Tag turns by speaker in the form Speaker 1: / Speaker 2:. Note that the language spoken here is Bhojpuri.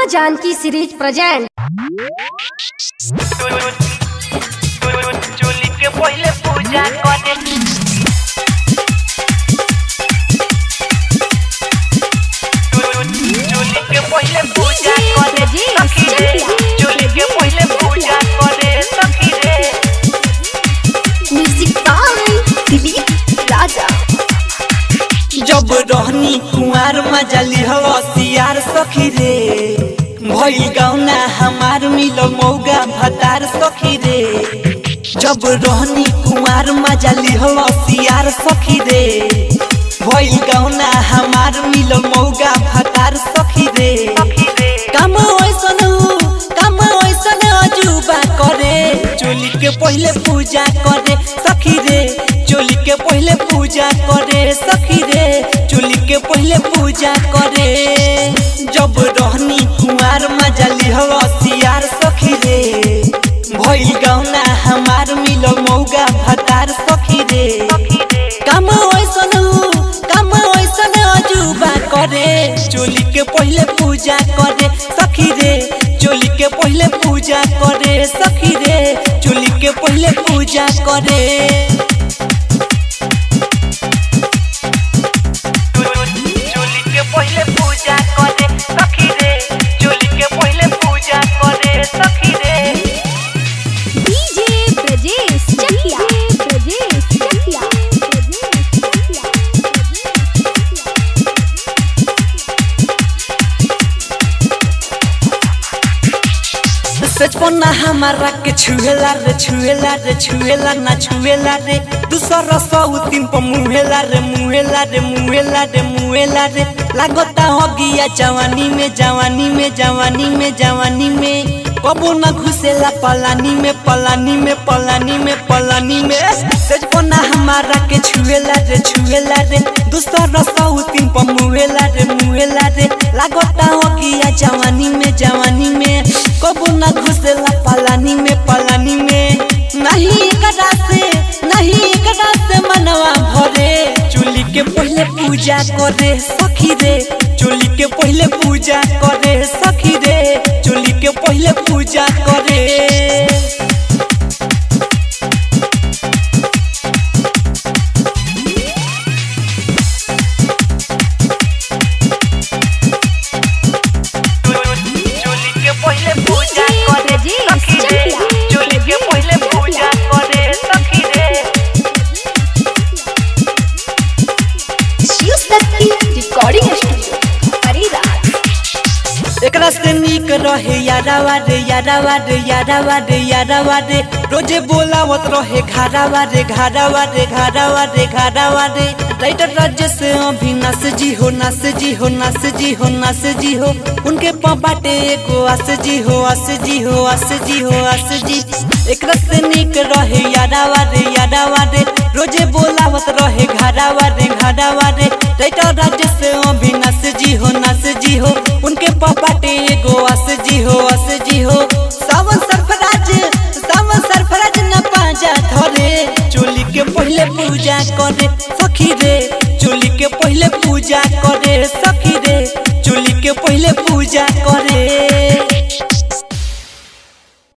Speaker 1: माँ जानकी सीरीज प्रेजेंट
Speaker 2: चोली के पहले पूजा करे चोली के पहले पूजा करे सखी रे चोली के पहले पूजा करे सखी रे
Speaker 1: म्यूजिक बाय दिलीप राजा
Speaker 3: जब रहनी कुंवार मजली हवसियार सखी रे भइल गौना हमार मिलो मौगा भतार सखी रे जब रहनी कुंवार मजली हवसियार सखी रे भइल गौना हमार मिलो मौगा भतार सखी रे
Speaker 2: सखी रे
Speaker 3: काम ऐसन हो काम ऐसन अजूबा करे चोली के पहले पूजा करे सखी रे चोली के पहले पूजा करे सखी रे चोली के पहले पूजा करे जब रहनी कुमार मजली हवसियार सखी रे भइल गौना हमार मिलो मौगा भतार सखी रे
Speaker 2: सखी रे
Speaker 3: काम ऐसन हो काम ऐसन अजूबा करे चोली के पहले पूजा करे सखी रे चोली के पहले पूजा करे सखी रे चोली के पहले पूजा करे
Speaker 2: चोली के पहले पूजा करे सखी रे चोली के पहले पूजा करे सखी रे
Speaker 1: डीजे ब्रजेश चकिया ब्रजेश चकिया
Speaker 3: सचपना हमारा के छुएला रे छुएला रे छुएला ना छुएला रे दूसरा सौ तीन पर मुहेला रे मुहेला रे मुहेला रे मुहेला रे लागता हो गया जवानी में जवानी में जवानी में जवानी में कबो ना घुसेला पलानी में पलानी में पलानी में पलानी में सचपना हमारा के छुएला रे छुएला रे दूसरा सौ तीन पर मुहेला रे मुहेला रे लागता हो गया जवानी में जवानी में कबो ना घुसेला पलानी में पलानी में नहीं एकरा से नहीं एकरा से मनवा भरे चोली के पहले पूजा करे सखी रे चोली के पहले पूजा करे सखी रे चोली के पहले पूजा करे
Speaker 2: चोली के पहले पूजा करे सखी रे चोली के पहले पूजा करे सखी रे
Speaker 1: शिव शक्ति रिकॉर्डिंग स्टूडियो हरिराज
Speaker 3: एकरा से नीक रहे यारावा रे यारावा रे यारावा रे यारावा रे रोजे बोलावत रहे घारावा रे घारावा रे घारावा रे घारावा रे राइटर राज्य से अभी नस जी हो नस जी हो नस जी हो नस जी हो उनके बाटे एगो अस जी हो अस जी हो अस जी हो अस जी एकरा से नीक रहे यारावा रे यारावा रे रोजे बोलावत रहे घारावा रे घारावा रे राइटर राज्य से अभी नस जी हो नस जी हो उनके पापाटे एगो अस जी हो अस जी हो सावन सरफराज सावन सरफराज न पाजा धरे चोली के पहले पूजा करे सखी रे चोली के पहले पूजा करे सखी रे चोली के पहले पूजा करे